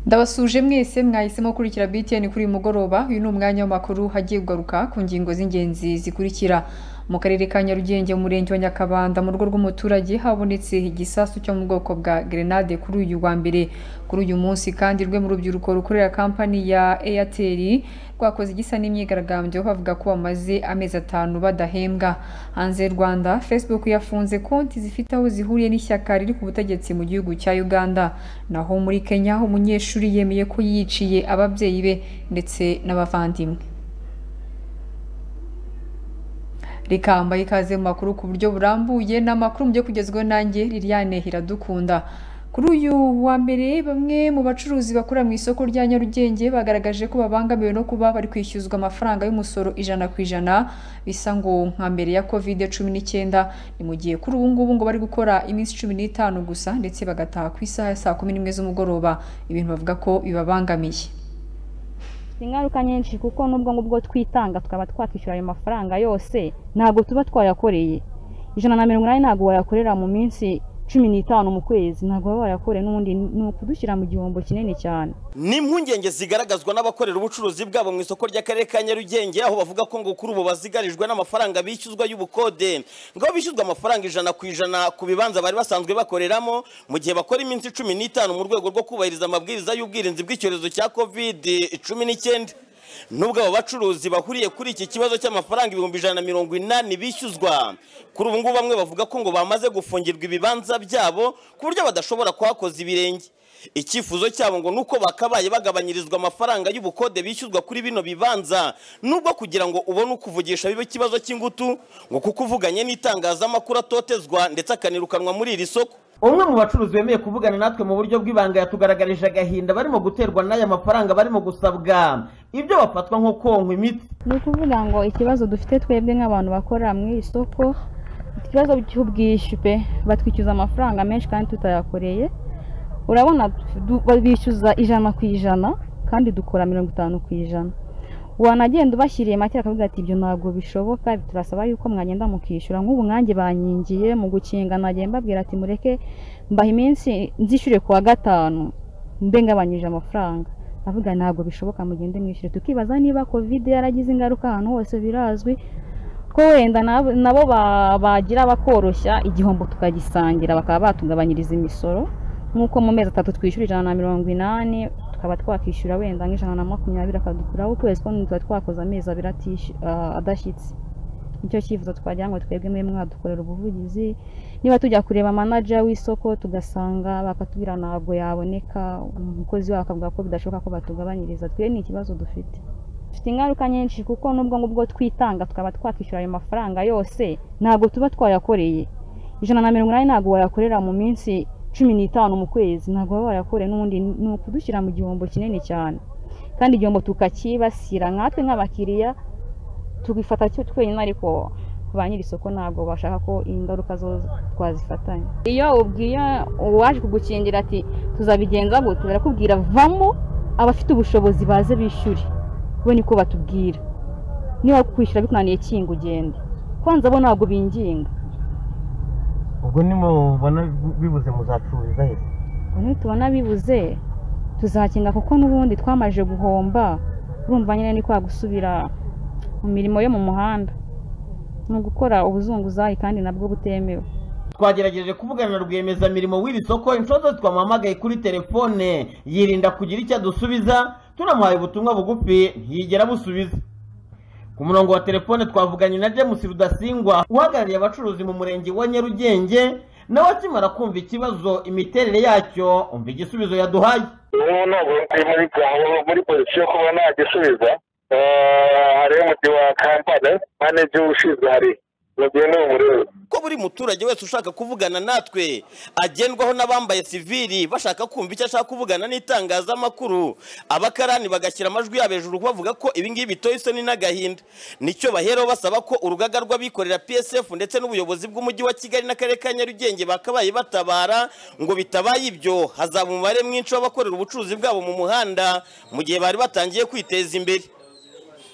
ndabasuje mwese mwahisemo gukurikira BTN kuri uyu mugoroba uyu ni umwanya w'amakuru hagiye kugaruka ku ngingo z'ingenzi zikurikira mu karere ka nyarugenge mu murenge wa nyakabanda mu rugo rw'umuturage habonetse igisasu cyo mu bwoko bwa grenade kuri uyu wa mbere kuri uyu munsi kandi rwe mu rubyiruko rukorera kampani ya airtel rwakoze igisa n'imyigaragambyo bavuga ko bamaze amezi atanu badahembwa hanze y'u rwanda facebook yafunze konti zifite aho zihuriye n'ishyaka riri ku butegetsi mu gihugu cya uganda naho muri kenya umunyeshuri yemeye ko yiciye ababyeyi be ndetse n'abavandimwe reka mbaye ikaze mu makuru ku buryo burambuye ni amakuru mu byo kugezweho nanjye liliane iradukunda kuri uyu wa mbere bamwe mu bacuruzi bakora mu isoko rya nyarugenge bagaragaje ko babangamiwe no kuba bari kwishyuzwa amafaranga y'umusoro ijana ku ijana bisa ngo nka mbere ya kovide cumi n'icyenda ni mu gihe kuri ubu ngubu ngo bari gukora iminsi cumi n'itanu gusa ndetse bagataha ku isaha ya saa kumi n'imwe z'umugoroba ibintu bavuga ko bibabangamiye ingaruka nyinshi kuko nubwo ngubwo twitanga tukaba twakwishyura ayo mafaranga yose ntabwo tuba twayakoreye ijana na mirongo inani ntabwo wayakorera mu minsi cumi n'itanu mu kwezi ntabwo baba bayakoreye n'ubundi ni ukudushyira mu gihombo kinini cyane ni impungenge zigaragazwa n'abakorera ubucuruzi bwabo mu isoko ry'akarere ka nyarugenge aho bavuga ko ngo kuri ubu bazigarijwe n'amafaranga bishyuzwa y'ubukode ngo bishyuzwa amafaranga ijana ku ijana ku bibanza bari basanzwe bakoreramo mu gihe bakora iminsi cumi n'itanu mu rwego rwo kubahiriza amabwiriza y'ubwirinzi bw'icyorezo cya covid cumi n'icyenda nubwo abo bacuruzi bahuriye kuri iki kibazo cy'amafaranga ibihumbi ijana na mirongo inani bishyuzwa kuri ubu ngubu bamwe bavuga ko ngo bamaze gufungirwa ibibanza byabo ku buryo badashobora kuhakoza ibirenge icyifuzo cyabo ngo ni uko bakabaye bagabanyirizwa amafaranga y'ubukode bishyuzwa kuri bino bibanza nubwo kugira ngo ubone ukuvugisha bibe ikibazo cy'ingutu ngo kuko uvuganye n'itangazamakuru atotezwa ndetse akanirukanwa muri iri soko umwe mu bacuruzi bemeye kuvugana natwe mu buryo bw'ibanga yatugaragarije agahinda barimo guterwa n'aya mafaranga barimo gusabwa ibyo bafatwa nko konkwa imiti ni ukuvuga ngo ikibazo dufite twebwe nk'abantu bakora mu iri soko ikibazo cy'ubwishyu pe batwishyuza amafaranga menshi kandi tutayakoreye urabona bishyuza ijana ku ijana kandi dukora mirongo itanu ku ijana wanagenda ubashyiriye make akavuga ati ibyo ntabwo bishoboka turasaba yuko mwagenda mukishyura nk'ubu nkange bankingiye mu gukinga nagiye mbabwira ati mureke mbaha iminsi nzishyure ku wa gatanu mbe ngabanyije amafaranga avuga ntabwo bishoboka mugende mwishyure tukibaza niba kovide yaragize ingaruka ahantu hose birazwi ko wenda nabo bagira bakoroshya igihombo tukagisangira bakaba batugabanyiriza imisoro nk'uko mu mezi atatu twishyura ijana na mirongo inani tukaba twakwishyura wenda nk'ijana na makumyabiri akadukuraho ukwezi kumwe tuba twakoze amezi abiri adashyitse nicyo cyifuzo twagira ngo twebwe mwe mwadukorera ubuvugizi niba tujya kureba manaja w'isoko tugasanga bakatubwira ntabwo yaboneka umukozi wabo akavuga ko bidashoboka ko batugabanyiriza twe ni ikibazo dufite dufite ingaruka nyinshi kuko nubwo ngubwo twitanga tukaba twakwishyura ayo mafaranga yose ntabwo tuba twayakoreye ijana na mirongo inani ntabwo wayakorera mu minsi cumi n'itanu mu kwezi ntabwo baba bayakoreye n'ubundi ni ukudushyira mu gihombo kinini cyane kandi igihombo tukakibasira nkatwe nk'abakiriya tubifata twenyine ariko ba nyiri isoko ntabwo bashaka ko ingaruka zo twazifatanya iyo ubwiye uwaje kugukingira ati tuzabigenza gute barakubwira vamo abafite ubushobozi baze bishyure bo niko batubwira niba kwishyura bikunaniye kinga ugende kwanza bo ntabwo binginga ubwo nimubona bibuze muzacururiza he ubwo nitubona bibuze tuzakinga kuko n'ubundi twamaje guhomba urumva nyine ni kwa gusubira mu mirimo yo mu muhanda ni ugukora ubuzunguzayi kandi nabwo butemewe twagerageje kuvugana na rwiyemezamirimo w'iri soko inshuro zose twamuhamagaye kuri telefone yirinda kugira icyo adusubiza tunamuhaye ubutumwa bugufi ntiyigera busubiza ku murongo wa telefone twavuganye na james rudasingwa uhagarariye abacuruzi mu murenge wa nyarugenge nawe akimara kumva ikibazo imiterere yacyo umva igisubizo yaduhaye ubu ntabwo muri muri polisi yo kuba nta gisubiza hari umuti wa kampani manege ushinzwe hari ko buri muturage wese ushaka kuvugana natwe agendwaho n'abambaye sivili bashaka kumva icyo ashaka kuvugana n'itangazamakuru abakarani bagashyira amajwi yabo hejuru bavuga ko ibingibi bitoye isoni n'agahinda nicyo baheraho basaba ko urugaga rw'abikorera psf ndetse n'ubuyobozi bw'umujyi wa kigali n'akarere ka nyarugenge bakabaye batabara ngo bitabaye ibyo hazaba umubare mwinshi w'abakorera ubucuruzi bwabo mu muhanda mu gihe bari batangiye kwiteza imbere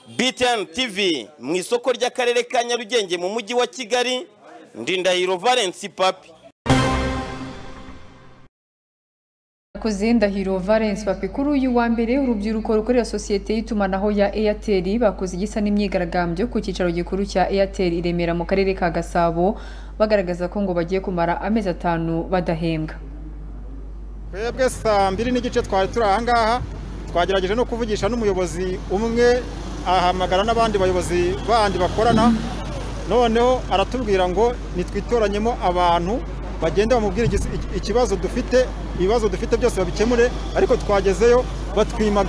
BTN TV mu isoko ry'akarere ka Nyarugenge mu mujyi wa Kigali ndindahiro Valence Papi mwakoze ndahiro valence papi kuri uyu wa mbere urubyiruko rukorera sosiyete y'itumanaho ya airtel bakoze igisa n'imyigaragambyo ku cyicaro gikuru cya airtel i remera mu karere ka gasabo bagaragaza ko ngo bagiye kumara amezi atanu badahembwa twebwe saa mbiri n'igice twari turi ahangaha twagerageje no kuvugisha n'umuyobozi umwe ahamagara n'abandi bayobozi bandi bakorana noneho aratubwira ngo nitwitoranyemo abantu bagenda bamubwira ikibazo dufite ibibazo dufite byose babikemure ariko twagezeyo batwima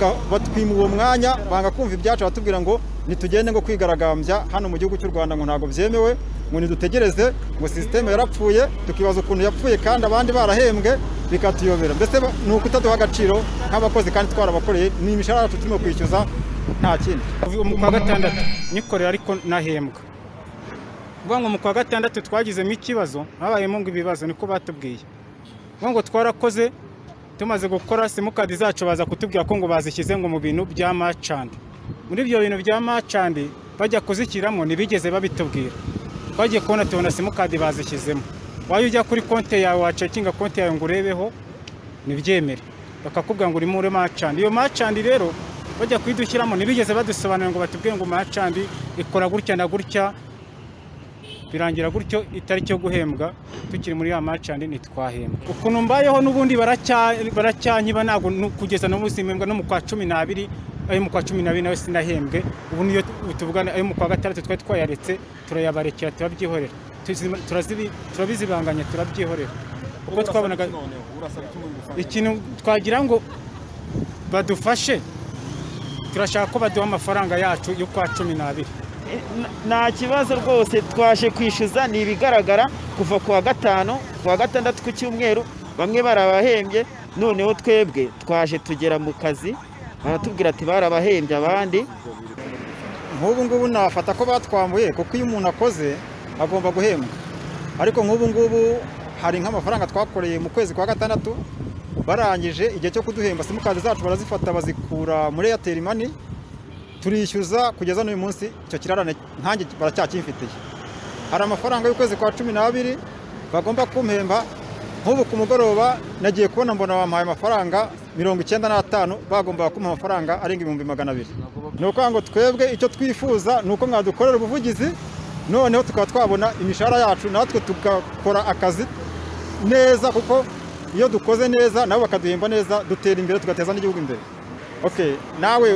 uwo mwanya banga kumva ibyacu batubwira ngo nitugende ngo kwigaragambya hano mu gihugu cy'u rwanda ngo ntabwo byemewe ngo nidutegereze ngo sisiteme yarapfuye tukibaza ukuntu yapfuye kandi abandi barahembwe bikatuyobera mbese ni ukutaduha agaciro nk'abakozi kandi twarabakoreye ni imishahara yacu turimo kwishyuza nta kindi mu kwa gatandatu nikorera ariko nahembwa vuga ngo mu kwa gatandatu twagizemo ikibazo habayemo ngo ibibazo niko batubwiye vuga ngo twarakoze tumaze gukora simukadi zacu baza kutubwira ko ngo bazishyize ngo mu bintu bya macandi muri ibyo bintu bya macandi bajya kuzishyiramo ntibigeze babitubwira twagiye kubona tubona simukadi bazishyizemo wajya ujya kuri konti yawe wacekinga konti yawe ngo urebeho ntibyemere bakakubwira ngo uri muri macandi iyo macandi rero bajya kuyidushyiramo ntibigeze badusobanurira ngo batubwire ngo macandi ikora gutya na gutya birangira gutyo itariki yo guhembwa tukiri muri ya macandi ntitwahembwa ukuntu mbayeho n'ubundi baracyanyiba ntabwo kugeza n'ubu simpembwa no mu kwa cumi n'abiri ayo mu kwa cumi n'abiri nawe sinahembwe ubu niyo tuvugana ayo mu kwa gatandatu twari twayaretse turayabarekera turabyihorera turabizibanganya turabyihorera kuko twabonaga ikintu twagira ngo badufashe turashaka ko baduha amafaranga yacu yo kwa cumi n'abiri nta kibazo rwose twaje kwishyuza ni ibigaragara kuva ku wa gatanu ku wa gatandatu ku cyumweru bamwe barabahembye noneho twebwe twaje tugera mu kazi baratubwira ati barabahembye abandi nk'ubu ngubu nafata ko batwambuye kuko iyo umuntu akoze agomba guhembwa ariko nk'ubu ngubu hari nk'amafaranga twakoreye mu kwezi kwa gatandatu barangije igihe cyo kuduhemba simukadi zacu barazifata bazikura muri eyateri mani turishyuza kugeza n'uyu munsi icyo kirarane nkange baracyakimfitiye hari amafaranga y'ukwezi kwa cumi n'abiri bagomba kumpemba nk'ubu ku mugoroba nagiye kubona mbona bampaye amafaranga mirongo icyenda n'atanu bagombaga kumpa amafaranga arenga ibihumbi magana abiri ni ukuvuga ngo twebwe icyo twifuza ni uko mwadukorera ubuvugizi noneho tukaba twabona imishahara yacu natwe tugakora akazi neza kuko iyo dukoze neza nabo bakaduhemba neza dutera imbere tugateza n'igihugu imbere nawe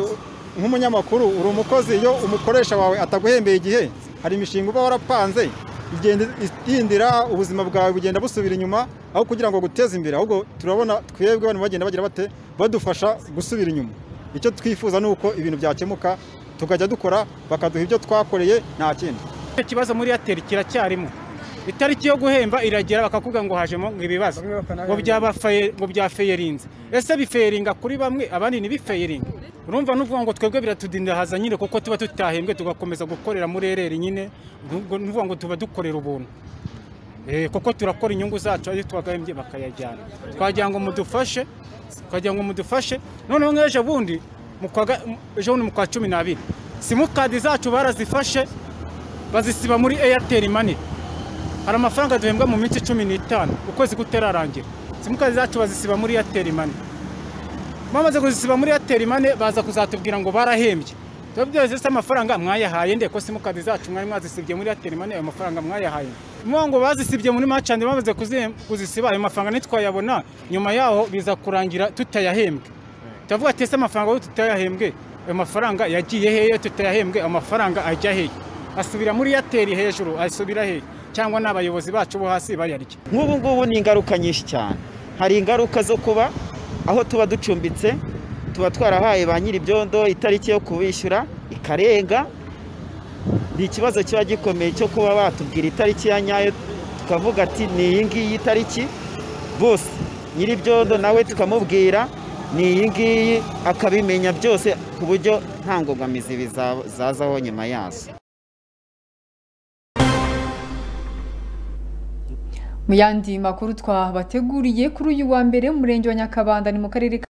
nk'umunyamakuru uri umukozi iyo umukoresha wawe ataguhembeye igihe hari imishinga uba warapanze igenda itindira ubuzima bwawe bugenda busubira inyuma aho kugira ngo guteze imbere ahubwo turabona twebwe abantu bagenda bagira bate badufasha gusubira inyuma icyo twifuza ni uko ibintu byakemuka tukajya dukora bakaduha ibyo twakoreye nta kindi icyo kibazo muri airtel kiracyarimo itariki yo guhemba iragera bakakubwira ngo hajemo ngo ibibazo ngo byafeyerinze ese bifeyeringa kuri bamwe abandi ntibifeyeringa urumva n'uvuga ngo twebwe biratudindahaza nyine kuko tuba tutahembwe tugakomeza gukorera muri ereri nyine n'uvuga ngo tuba dukorera ubuntu kuko turakora inyungu zacu iyo twagahembye bakayajyana twagira ngo mudufashe twagira ngo mudufashe noneho nk'ejo bundi ejo bundi mu kwa cumi n'abiri simukadi zacu barazifashe bazisiba muri eyateri mani hari amafaranga duhembwa mu minsi cumi n'itanu ukwezi kutararangira simukadi zacu bazisiba muri eyateri mani bamaze kuzisiba muri airtel mane baza kuzatubwira ngo barahembye tubabwira ese amafaranga mwayahaye nde ko simukadi zacu mwari mwazisibye muri airtel mane ayo mafaranga mwayahaye mwa ngo bazisibye muri macandi bamaze kuzisiba ayo mafaranga ntitwayabona nyuma yaho biza kurangira tutayahembwe turavuga ati ese amafaranga tutayahembwe ayo mafaranga yagiye heye tutayahembwe amafaranga ajya heye asubira muri airtel hejuru asubira heye cyangwa n'abayobozi bacu bo hasi bayarya nk'ubu ngubu ni ingaruka nyinshi cyane hari ingaruka zo kuba aho tuba ducumbitse tuba twarahaye ba nyir'ibyondo itariki yo kubishyura ikarenga ni ikibazo kiba gikomeye cyo kuba batubwira itariki ya nyayo tukavuga ati ni iyi ngiyi tariki bose nyir'ibyondo nawe tukamubwira ni iyi ngiyi akabimenya byose ku buryo nta ngogamizi bizazaho nyuma yazo mu yandi makuru twabateguriye kuri uyu wa mbere umurenge wa nyakabanda ni mu karere ka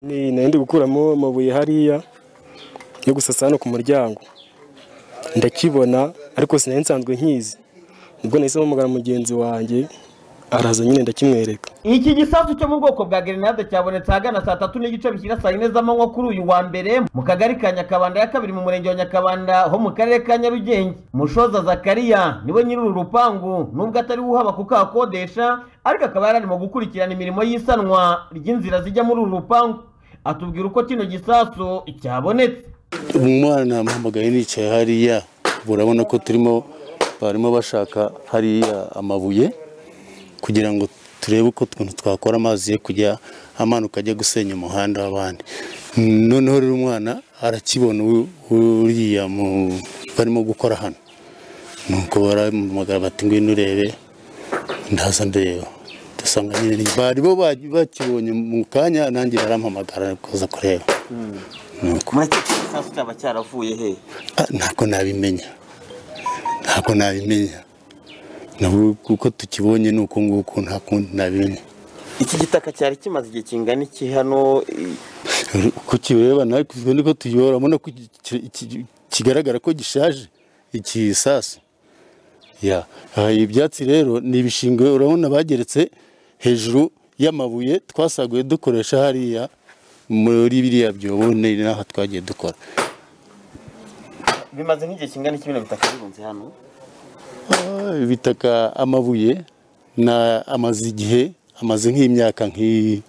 ndi gukuramo amabuye hariya yo gusasa hano ku muryango ndakibona ariko sinari nsanzwe nkizi nibwo nahise mpamagara mugenzi wanjye araza nyine ndakimwereka iki gisasu cyo mu bwoko bwa grenade cyabonetse ahagana saa tatu n'igice bishyira saa yine z'amanywa kuri uyu wa mbere mu kagari ka nyakabanda ya kabiri mu murenge wa nyakabanda ho mu karere ka nyarugenge mushoza zakariya niwe nyiri uru rupangu nubwo atari we uhaba kuko ahakodesha ariko akaba yari arimo gukurikirana imirimo y'isanwa ry'inzira zijya muri uru rupangu atubwira uko kino gisasu cyabonetse umwana namuhamagaye nicaye hariya urabona ko turimo barimo bashaka hariya amabuye kugira ngo turebe uko ukuntu twakora amazi ye kujya amanuka ajya gusenya umuhanda w'abandi noneho rero umwana arakibona u- uriya mu- barimo gukora hano nuko baramamagara bati ngwino urebe ndaza ndeba dusanga nyine ni- bari bo ba- bakibonye mu kanya nanjye barampamagara kuza kureba mureke iki gisasu cyaba cyaravuye he Ah, ntabwo nabimenya ntabwo nabimenya nabwo kuko tukibonye ni uku nguku nta kundi nabimenya iki gitaka cyari kimaze igihe kingana iki hano i- uko kireba nawe kuzwe niko tuyobora urabona ko iki- iki- iki- kigaragara ko gishaje iki sasu ya aha, ibyatsi rero ni ibishingwe urabona bageretse hejuru y'amabuye twasaguye dukoresha hariya muri biriya byobo ni n'aho twagiye dukora bimaze nk'igihe kingana iki bino bitaka birunze hano Ah, ibitaka amabuye na amaze igihe amaze nk'imyaka nk'i-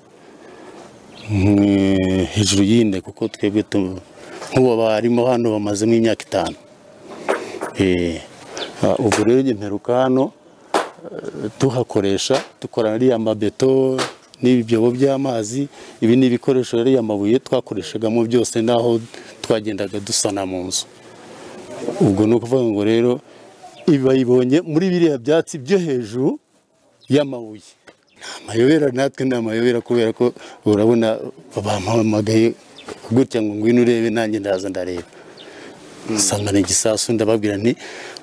nk'i- hejuru y'ine kuko twebwe tu- nk'ubu barimo hano bamazemo imyaka itanu Eh, ah, ubwo rero njye mperuka hano eh, tuhakoresha dukorana ariya mabeto n'ibyobo by'amazi ibi ni ibikoresho ariya mabuye twakoreshagamo byose n'aho twagendaga dusana mu nzu ubwo ni ukuvuga ngo rero ibi bayibonye muri biriya byatsi byo hejuru y'amabuye ni amayobera natwe ni amayobera kubera ko urabona bampamagaye gutya ngo ngwino urebe nanjye ndaza ndareba nsanga ni igisasu ndababwira nti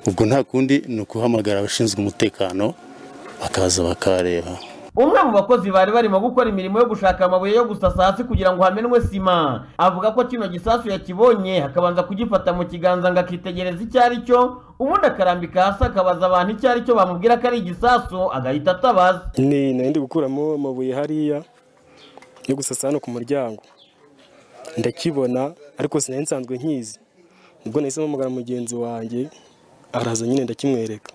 ubwo nta kundi ni ukuhamagara abashinzwe umutekano bakaza bakareba umwe mu bakozi bari barimo gukora imirimo yo gushaka amabuye yo gusasa hasi kugira ngo hamenwe sima avuga ko kino gisasu yakibonye akabanza kugifata mu kiganza ngo akitegereza icyo ari cyo ubundi akarambika hasi akabaza abantu icyo ari cyo bamubwira ko ari igisasu agahita atabaza ni nari ndi gukuramo amabuye hariya yo gusasa hano ku muryango ndakibona ariko sinari nsanzwe nkizi nibwo nahise mpamagara mugenzi wanjye araza nyine ndakimwereka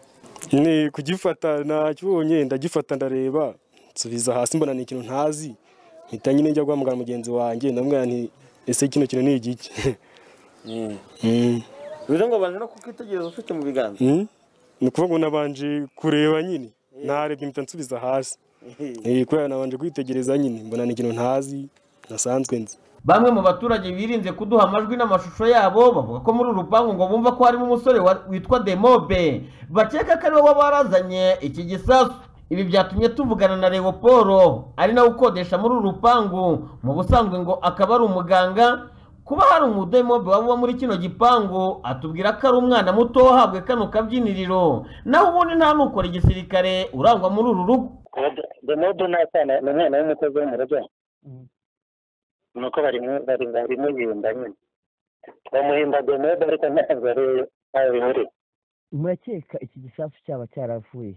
ni kugifata nakibonye ndagifata ndareba nsubiza hasi mbona ni ikintu ntazi mpita nyine njya guhamagara mugenzi wanjye ndamubwira nti ese kino kintu ni igiki Mm. bivuze ngo baje no kukitegereza ufite mu biganza Mm. ni ukuvuga ngo nabanje kureba nyine narebye mpita nsubiza hasi Eh, kubera nabanje kwitegereza nyine mbona ni ikintu ntazi nasanzwe nzi bamwe mu baturage birinze kuduha amajwi n'amashusho yabo bavuga ko muri uru rupangu ngo bumva ko harimo umusore wa- witwa demobe bakeka ko ariwe waba warazanye iki gisasu ibi byatumye tuvugana na leopolo ari nawe ukodesha muri uru rupangu mu busanzwe ngo akaba ari umuganga kuba hari umudemobe waba uba muri kino gipangu atubwira ko ari umwana muto wahabwe kano kabyiniriro naho ubundi nta nukora igisirikare urangwa muri uru rugo demodo ni akana ni umwana w'umukozi wo mu rugo ni uko barimo bari barimuyimba nyine bamuhimba demodo ariko ntabwo ari ntawe bimuri murakeka iki gisasu cyaba cyaravuye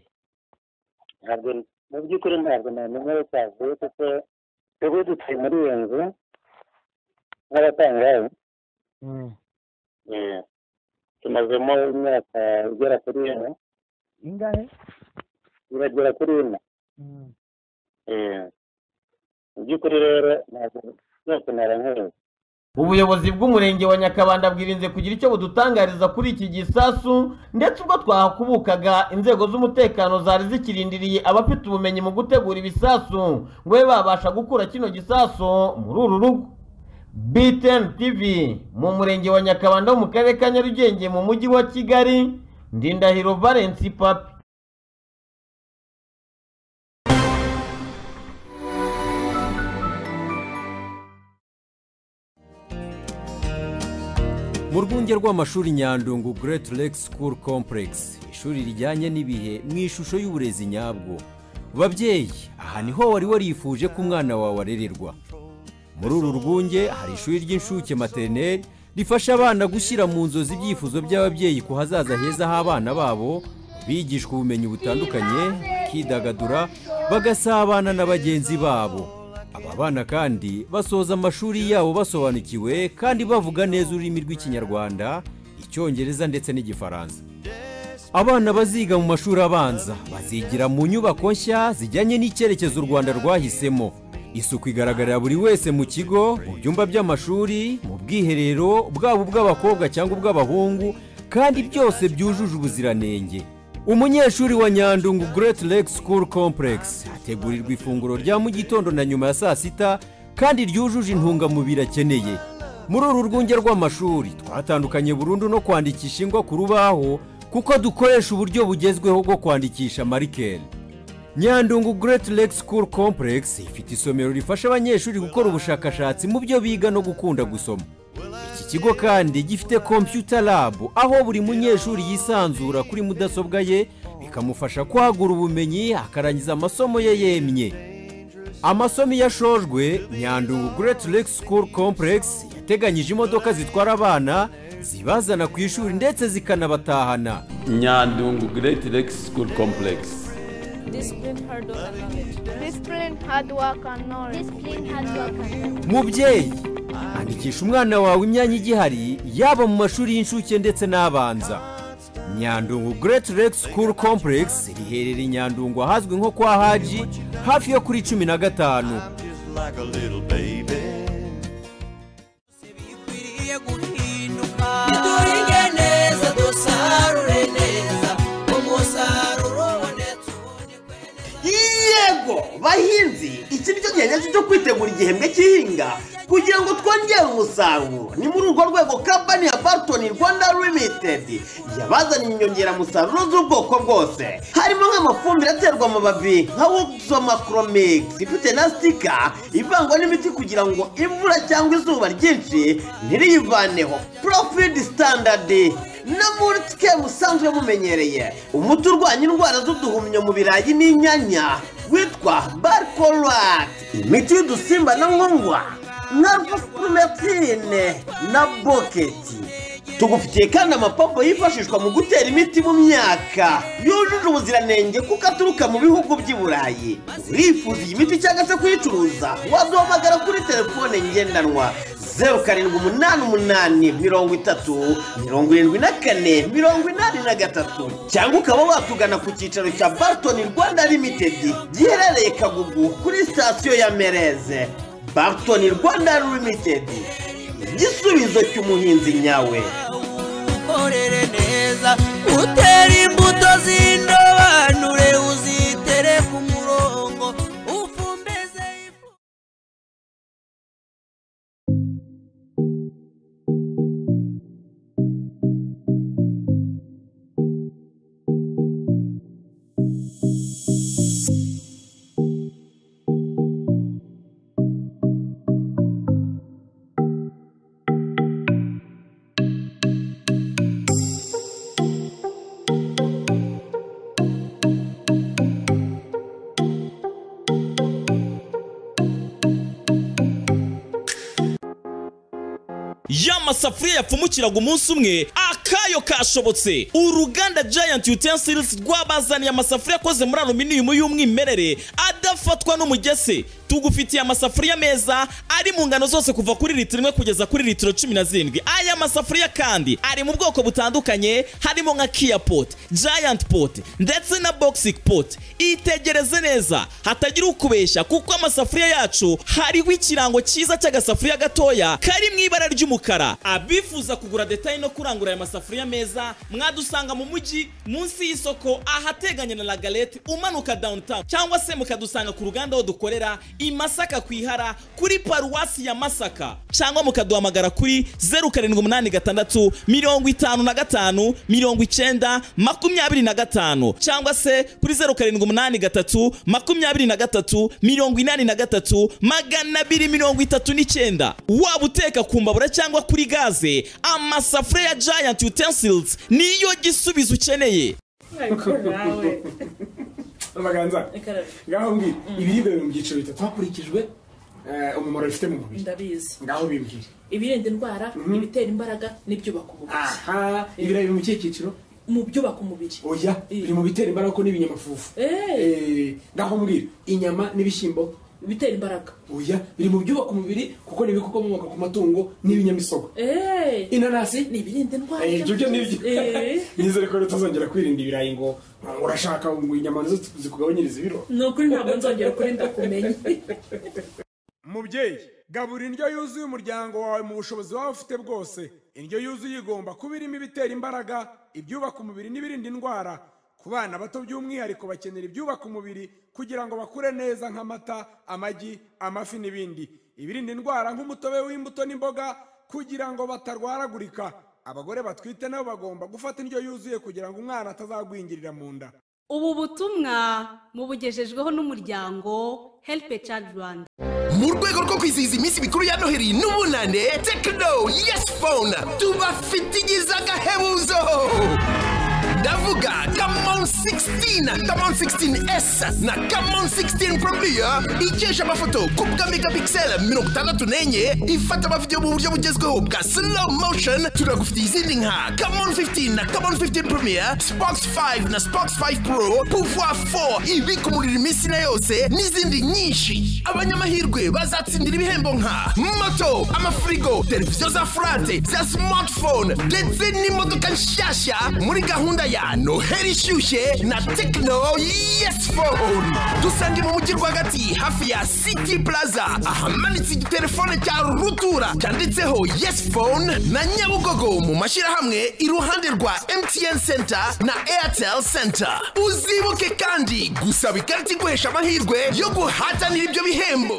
ntabwo mu by'ukuri ntabwo namenye aho cyavuye kuko twebwe dutuye muri iyo nzu nk'abatangaye Eh, tumazemo imyaka igera kuri ine ingahe iragera kuri ine Eh, mu by'ukuri rero ntabwo byose narankuye ubuyobozi bw'umurenge wa nyakabanda bwirinze kugira icyo budutangariza kuri iki gisasu ndetse ubwo twahakubukaga inzego z'umutekano zari zikirindiriye abafite ubumenyi mu gutegura ibisasu ngo babe babasha gukura kino gisasu muri uru rugo btn tv mu murenge wa nyakabanda wo mu karere ka nyarugenge mu mujyi wa kigali ndindahiro valence papi mu rwunge rw'amashuri nyandungu Great Lake School Complex ishuri rijyanye n'ibihe mu ishusho y'uburezi nyabwo babyeyi aha niho wari warifuje ko umwana wawe arererwa muri uru rwunge hari ishuri ry'inshuke materineri rifasha abana gushyira mu nzozi ibyifuzo by'ababyeyi ku hazaza heza h'abana babo bigishwa ubumenyi butandukanye bakidagadura bagasabana na bagenzi babo aba bana kandi basoza amashuri yabo basobanukiwe kandi bavuga neza ururimi rw'ikinyarwanda icyongereza ndetse n'igifaransa abana baziga mu mashuri abanza bazigira mu nyubako nshya zijyanye n'icyerekezo u rwanda rwahisemo isuku igaragarira buri wese mu kigo mu byumba by'amashuri mu bwiherero bwaba ubw'abakobwa cyangwa ubw'abahungu kandi byose byujuje ubuziranenge umunyeshuri wa nyandungu Great Lake School Complex ategurirwa ifunguro rya mu gitondo na nyuma ya saa sita kandi ryujuje intungamubiri akeneye muri uru rwunge rw'amashuri twatandukanye burundu no kwandikisha ingwa ku rubaho kuko dukoresha uburyo bugezweho bwo kwandikisha marikeri nyandungu Great Lake School Complex ifite isomero rifasha abanyeshuri gukora ubushakashatsi mu byo biga no gukunda gusoma iki kigo kandi gifite computer lab aho buri munyeshuri yisanzura kuri mudasobwa ye bikamufasha kwagura ubumenyi akarangiza amasomo ye yemye amasomo iyo ashojwe nyandungu Great Lake School Complex yateganyije imodoka zitwara abana zibazana ku ishuri ndetse zikanabatahana nyandungu Great Lake School Complex Discipline, hard work, and knowledge. Discipline, hard work, and knowledge. Discipline, hard work, and knowledge. mubyeyi andikisha umwana wawe imyanya igihari yaba mu mashuri y'incuke ndetse n'abanza nyandungu Great Lake School Complex riherereye i nyandungu ahazwi nko kwa haji hafi yo kuri cumi na gatanu like a little baby. duhinge neza dusarure neza umusaruro ubonetse yego bahinzi iki nicyo gihe nyacyo cyo kwitegura igihembwe cy'ihinga kugira ngo twongere umusaruro ni muri urwo rwego kampani ya barton rwanda limited yabazaniye inyongeramusaruro z'ubwoko bwose harimo nk'amafumbire aterwa amababi nka woxomakromix ifite na sitika ivangwa n'imiti kugira ngo imvura cyangwa izuba ryinshi ntiriyivaneho profid standard no muri twe musanzwe mumenyereye umuti urwanya indwara z'uduhumyo mu birayi n'inyanya witwa barcorat imiti y'udusimba na nkongwa na rufufumetine na boketi tugufitiye kandi amapombo yifashishwa mu gutera imiti mu myaka yujuje ubuziranenge kuko aturuka mu bihugu by'i burayi urifuza iyi miti cyangwa se kuyicuruza waduhamagara kuri telefone ngendanwa zeru karindwi umunani umunani mirongo itatu mirongo irindwi na kane mirongo inani na gatatu cyangwa ukaba watugana ku cyicaro cya barton rwanda limitedi giherereye kagugu kuri sitasiyo ya mereze barton rwanda limitedi igisubizo cy'umuhinzi nyawe ukorere neza utere imbuto z'indobanure uzitere ku murongo ufumbeze y'amasafuriya yapfumukiraga umunsi umwe akayo kashobotse uruganda giant utensils rwabazaniye amasafuriya akoze muri aluminiyumu y'umwimerere adafatwa n'umugese tugufitiye amasafuriya meza ari mu ngano zose kuva kuri litiro imwe kugeza kuri litiro cumi na zirindwi aya masafuriya kandi ari mu bwoko butandukanye harimo nka kia pot giant pot ndetse na boxing pot itegereze neza hatagira ukubeshya kuko amasafuriya yacu hariho ikirango cyiza cy'agasafuriya gatoya kari mu ibara ry'umukara abifuza kugura detaye no kurangura aya masafuriya meza mwadusanga mu mujyi munsi y'isoko ahateganye na lagalete umanuka downtown cyangwa se mukadusanga ku ruganda aho dukorera i masaka ku ihara kuri paruwasi ya masaka cyangwa mukaduhamagara kuri zeru karindwi umunani gatandatu mirongo itanu na gatanu mirongo icyenda makumyabiri na gatanu cyangwa se kuri zeru karindwi umunani gatatu makumyabiri na gatatu mirongo inani na gatatu magana abiri mirongo itatu n'icyenda waba uteka ku mbabura cyangwa kuri gaze amasafuriya ya giant utensils niyo gisubizo ukeneye amaganza ngaho mbwira ibiribwa biri mu byiciro bitatu hakurikijwe eh, umumaro bifite mu mubiri ndabizi ngaho bimbwire ibirinda indwara ibitera imbaraga n'ibyubaka umubiri aha ibirayi biri mu kihe cyiciro mu byubaka umubiri oya biri mu bitera imbaraga ko n'ibinyamafufu Eh, ngaho mbwira inyama n'ibishyimbo bitera imbaraga oya biri mu byubaka umubiri kuko ni ibikomoka ku matungo n'ibinyamisogwe inanasi ni ibirinda indwara Eh, ibyo byo nibyo Eh. nizere ko rero tuzongera kwirinda ibirayi ngo urashaka ngo inyama nizo zikugabanyiriza ibiro ni ukuri ntabwo nzongera kuri ndakumenye mubyeyi gabura indyo yuzuye umuryango wawe mu bushobozi waba ufite bwose indyo yuzuye igomba kuba irimo ibitera imbaraga ibyubaka umubiri n'ibirinda indwara ku bana bato by'umwihariko bakenera ibyubaka umubiri kugira ngo bakure neza nk'amata amagi amafi n'ibindi ibirinda indwara nk'umutobe w'imbuto n'imboga kugira ngo batarwaragurika abagore batwite nabo bagomba gufata indyo yuzuye kugira ngo umwana atazagwingirira mu nda ubu butumwa mubugejejweho n'umuryango helipe cadi rwanda mu rwego rwo kwizihiza iminsi mikuru ya noheli n'ubunane tekino yesi fone tubafitigiza agahebuzo ndavuga kamon 16 kamon 16s na kamon 16 premier ikesha amafoto ku bwa megapixel mirongo itandatu n'enye ifata amavidewo mu buryo bugezweho bwa slow motion turagufitiye izindi nka kamon 15 na kamon 15 premier spox 5 na spox 5 pro pouvoir 4 ibika umuriro iminsi na yose n'izindi nyinshi abanyamahirwe bazatsindira ibihembo nka moto amafirigo televiziyo za furate za smartphone ndetse n'imodoka nshyashya muri gahunda ya noheli ishyushye na tekino yesi fone dusange mu mujyi rwagati hafi ya city plaza ahamanitse igitelefone cya rutura cyanditseho yesi fone na nyabugogo mu mashyirahamwe iruhande rwa mtn center na airtel center uzibuke kandi gusaba ikarita iguhesha amahirwe yo guhatanira ibyo bihembo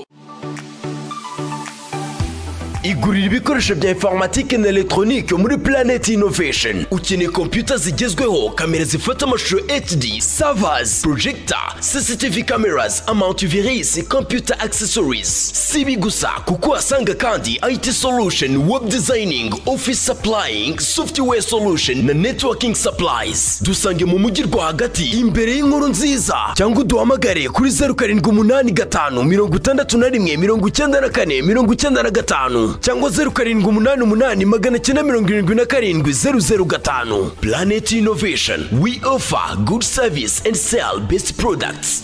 igurira ibikoresho bya informatike na elegitoronike muri Planet Innovation ukeneye kompiyuta zigezweho kamera zifata amashusho HD servers projector CCTV cameras antivirus computer accessories si ibi gusa kuko uhasanga kandi IT solution web designing office supplying software solution na networking supplies dusange mu mujyi rwagati imbere y'inkuru nziza cyangwa uduhamagare kuri zeru karindwi umunani gatanu mirongo itandatu na rimwe mirongo icyenda na kane mirongo icyenda na gatanu cyangwa zeru karindwi umunani umunani magana cyenda mirongo irindwi na karindwi zeru zeru gatanu planet innovation we offer good service and sell best products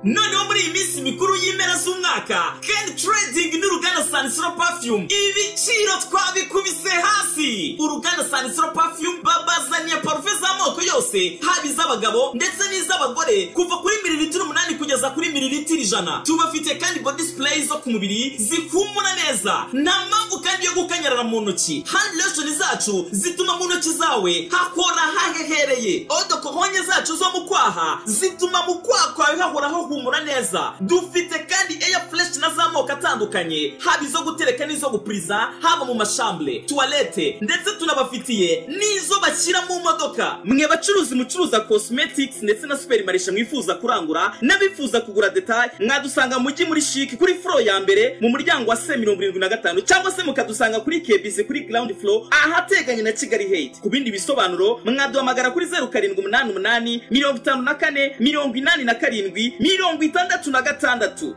noneho muri iyi minsi mikuru y'impera z'umwaka ken trading n'uruganda sanisoro perfume ibiciro twabikubise hasi uruganda sanisoro perfume babazaniye parufe z'amoko yose haba iz'abagabo ndetse n'iz'abagore kuva kuri mililitiro umunani kugeza kuri mililitiro ijana tubafite kandi body spray zo ku mubiri zikumura neza nta mpamvu kandi yo gukanyarara mu ntoki hand lotion zacu zituma mu ntoki zawe hakora hahehereye odokohonye zacu zo mu kwaha zituma mu kwaha kwawe hahoraho humura neza dufite kandi air fresh na z'amoko atandukanye haba izo gutereka n'izo gupuriza haba mu mashambure tuwarete ndetse tunabafitiye n'izo bashyira mu modoka mwe bacuruzi mucuruza cosmetics ndetse na superimarishe mwifuza kurangura n'abifuza kugura detaye mwadusanga mu mujyi muri shiki kuri furo ya mbere mu muryango wa se mirongo irindwi na gatanu cyangwa se mukadusanga kuri kebisi kuri ground floor ahateganye na kigali hate ku bindi bisobanuro mwaduhamagara kuri zeru karindwi umunani umunani mirongo itanu na kane mirongo inani na karindwi mirongo itandatu na gatandatu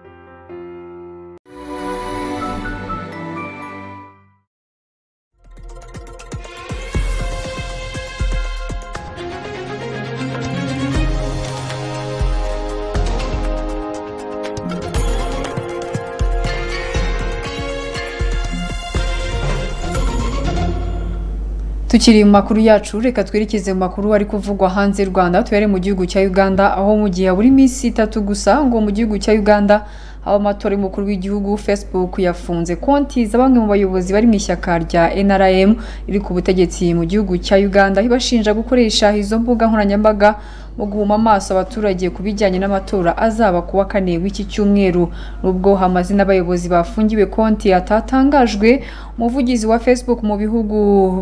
Tukiri mu makuru yacu reka twerekeze mu makuru ari kuvugwa hanze y'u Rwanda tubere mu gihugu cya Uganda aho mu gihe buri minsi itatu gusa ngo mu gihugu cya Uganda haba amatora y'umukuru w'igihugu Facebook yafunze konti za bamwe mu bayobozi bari mu ishyaka rya NRM riri ku butegetsi mu gihugu cya Uganda ibashinja gukoresha izo mbuga nkoranyambaga mu guhuma amaso abaturage ku bijyanye n'amatora azaba ku wa kane w'iki cyumweru nubwo amazina y'abayobozi bafungiwe konti atatangajwe umuvugizi wa Facebook mu bihugu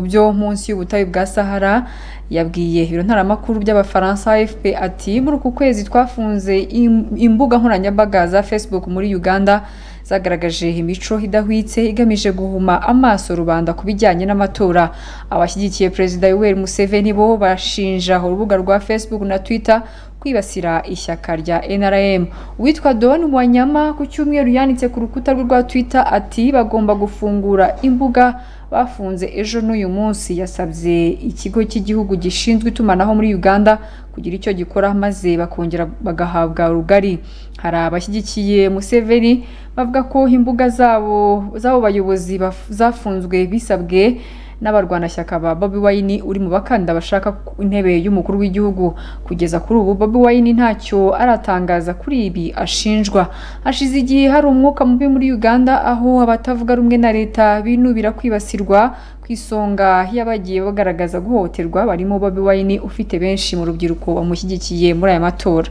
byo munsi y'ubutayu bwa Sahara yabwiye ibiro ntaramakuru by'abafaransa AFP ati muri uku kwezi twafunze im- imbuga nkoranyambaga za Facebook muri Uganda zagaragaje imico idahwitse igamije guhuma amaso rubanda ku bijyanye n'amatora abashyigikiye perezida Yoweri Museveni bo bashinja urubuga rwa Facebook na Twitter kwibasira ishyaka rya NRM uwitwa Don Mwanyama ku cyumweru yanditse ku rukuta rwe rwa Twitter ati bagomba gufungura imbuga bafunze ejo n'uyu munsi yasabye ikigo cy'igihugu gishinzwe itumanaho muri Uganda kugira icyo gikora maze bakongera bagahabwa rugari hari abashyigikiye Museveni bavuga ko imbuga zabo z'abo bayobozi baf- zafunzwe bisabwe n'abarwanashyaka ba Bobi Wine uri mu bakandida bashaka ku intebe y'umukuru w'igihugu kugeza kuri ubu Bobi Wine ntacyo aratangaza kuri ibi ashinjwa hashize igihe hari umwuka mubi muri Uganda aho abatavuga rumwe na leta binubira kwibasirwa ku isonga y'abagiye bagaragaza guhohoterwa barimo Bobi Wine ufite benshi mu rubyiruko bamushyigikiye muri aya matora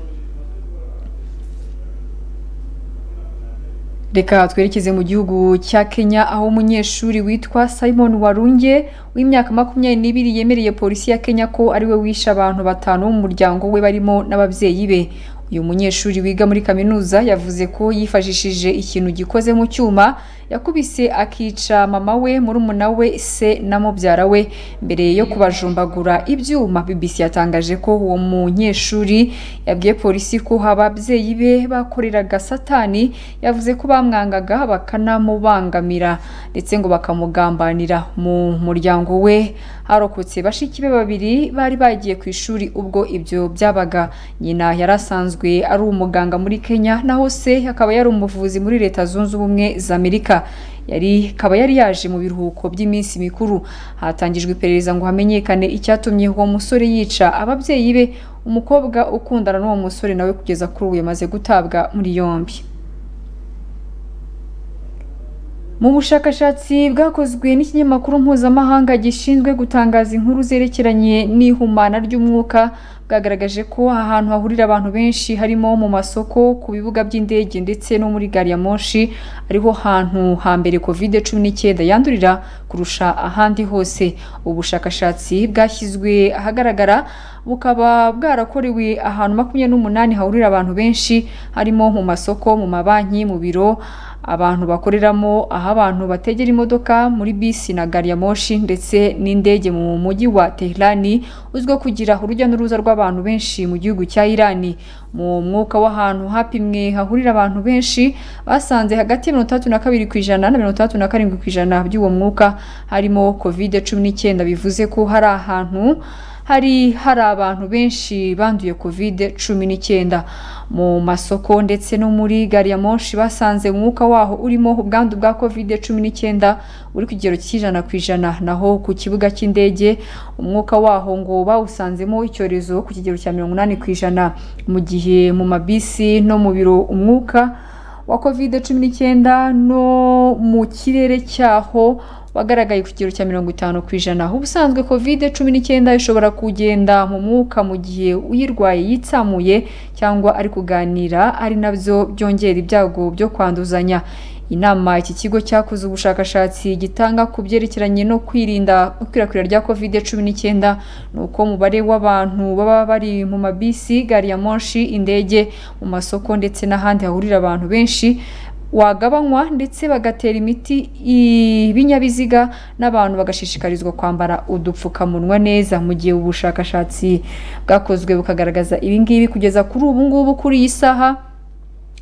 reka twerekeze mu gihugu cya kenya aho umunyeshuri witwa simon warunge w'imyaka makumyabiri n'ibiri yemereye polisi ya kenya ko ariwe wishe abantu batanu bo mu muryango we barimo n'ababyeyi be uyu munyeshuri wiga muri kaminuza yavuze ko yifashishije ikintu gikoze mu cyuma yakubise akica mama we murumuna we se na mubyara we mbere yo kubajumbagura ibyuma bbc yatangaje ko uwo munyeshuri yabwiye polisi ko haba ababyeyi be bakoreraga satani yavuze ko bamwangaga bakanamubangamira ndetse ngo bakamugambanira mu muryango we harokotse bashiki be babiri bari bagiye ku ishuri ubwo ibyo byabaga nyina yari asanzwe ari umuganga muri kenya naho se akaba yari umuvuzi muri leta zunze ubumwe za amerika yari akaba yari yaje mu biruhuko by'iminsi mikuru hatangijwe iperereza ngo hamenyekane icyatumye uwo musore yica ababyeyi be umukobwa ukundana n'uwo musore nawe kugeza kuri ubu yamaze gutabwa muri yombi mu bushakashatsi bwakozwe n'ikinyamakuru mpuzamahanga gishinzwe gutangaza inkuru zerekeranye n'ihumana ry'umwuka bwagaragaje ko ahantu hahurira abantu benshi harimo mu masoko ku bibuga by'indege ndetse no muri gari ya moshi ariho hantu hambere covid cumi n'icyenda yandurira kurusha ahandi hose ubu bushakashatsi bwashyizwe ahagaragara bukaba bwarakorewe ahantu makumyabiri n'umunani hahurira abantu benshi harimo mu masoko mu mabanki mu biro abantu bakoreramo aho abantu bategera imodoka muri bisi na gari ya moshi ndetse n'indege mu mujyi wa Teherani uzwiho kugira urujya n'uruza rw'abantu benshi mu gihugu cya Irani mu mwuka w'ahantu hapimwe hahurira abantu benshi basanze hagati ya mirongo itandatu na kabiri ku ijana na mirongo itandatu na karindwi ku ijana by'uwo mwuka harimo covid cumi n'icyenda bivuze ko hari ahantu hari hari abantu benshi banduye covid cumi n'icyenda mu masoko ndetse no muri gari ya moshi basanze umwuka waho urimo ubwandu bwa covid cumi n'icyenda uri ku kigero cy'ijana ku ijana naho ku kibuga cy'indege umwuka waho ngo bawusanzemo icyorezo ku kigero cya mirongo inani ku ijana mu gihe mu mabisi no mu biro umwuka wa covid cumi n'icyenda no mu kirere cyaho wagaragaye ku kigero cya mirongo itanu ku ijana ubusanzwe covid cumi n'icyenda ishobora kugenda mu mwuka mu gihe uyirwaye yitsamuye cyangwa ari kuganira ari nabyo byongera ibyago byo kwanduzanya inama iki kigo cyakoze ubushakashatsi gitanga ku byerekeranye no kwirinda ikwirakwira rya covid cumi n'icyenda ni uko umubare w'abantu baba bari mu mabisi gari ya moshi indege mu masoko ndetse n'ahandi hahurira abantu benshi wagabanywa ndetse bagatera imiti ibinyabiziga n'abantu bagashishikarizwa kwambara udupfukamunwa neza mu gihe ubushakashatsi bwakozwe bukagaragaza ibingibi kugeza kuri ubu ngubu kuri iyi saha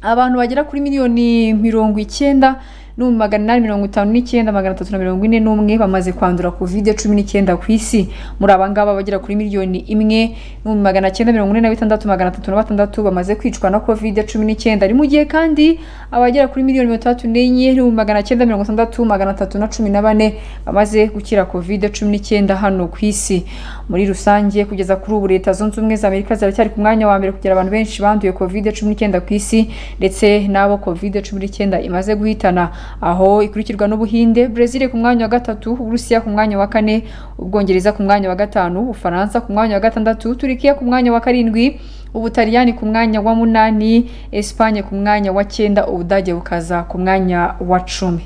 abantu bagera kuri miliyoni mirongo icyenda n'ibihumbi magana inani mirongo itanu n'icyenda magana atatu na mirongo ine n'umwe bamaze kwandura kovide cumi n'icyenda ku isi muri aba ngaba bagera kuri miliyoni imwe n'ibihumbi magana cyenda mirongo ine na bitandatu magana atatu na batandatu bamaze kwicwa na kovide cumi n'icyenda ari mu gihe kandi abagera kuri miliyoni mirongo itandatu n'enye n'ibihumbi magana cyenda mirongo itandatu magana atatu na cumi na bane bamaze gukira kovide cumi n'icyenda hano ku isi muri rusange kugeza kuri ubu leta zunze ubumwe za amerika ziracyari ku mwanya wa mbere kugira abantu benshi banduye kovide cumi n'icyenda ku isi ndetse n'abo kovide cumi n'icyenda imaze guhitana aho ikurikirwa n'ubuhinde brezil ku mwanya wa gatatu uburusiya ku mwanya wa kane ubwongereza ku mwanya wa gatanu ubufaransa ku mwanya wa gatandatu turikiya ku mwanya wa karindwi ubutaliyani ku mwanya wa munani esipanye ku mwanya wa cyenda ubudage bukaza ku mwanya wa cumi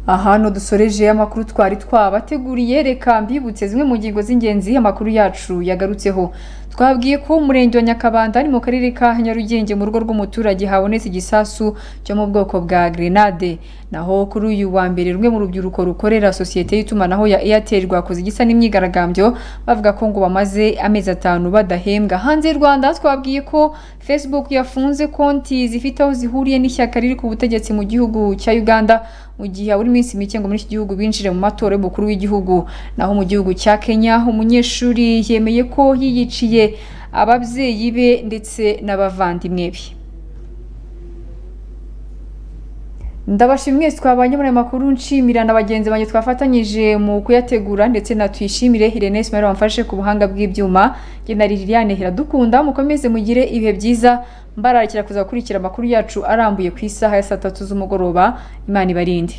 aha ni udusoreje amakuru twari twabateguriye reka mbibutse zimwe mu ngingo z'ingenzi amakuru yacu yagarutseho twabwiye ko umurenge wa nyakabanda ari mu karere ka nyarugenge mu rugo rw'umuturage habonetse igisasu cyo mu bwoko bwa grenade naho kuri uyu wa mbere rumwe mu rubyiruko rukorera sosiyete y'itumanaho ya airtel rwakoze igisa n'imyigaragambyo bavuga ko ngo bamaze amezi atanu badahembwa hanze y'u rwanda twabwiye ko facebook yafunze konti zifite aho zihuriye n'ishyaka riri ku butegetsi mu gihugu cya uganda mu gihe habura iminsi mike ngo muri iki gihugu binjire mu matora y'umukuru w'igihugu naho mu gihugu cya kenya umunyeshuri yemeye ko yiyiciye ababyeyi be ndetse n'abavandimwe be ndabashimye mwese twabanye muri aya makuru nshimira na bagenzi banjye twafatanyije mu kuyategura ndetse na tuyishimire Irene Ismail wamfashe ku buhanga bw'ibyuma njye na Liliane Hiradukunda mukomeze mugire ibihe byiza mbararikira kuza gukurikira amakuru yacu arambuye ku isaha ya saa tatu z'umugoroba Imana ibarinde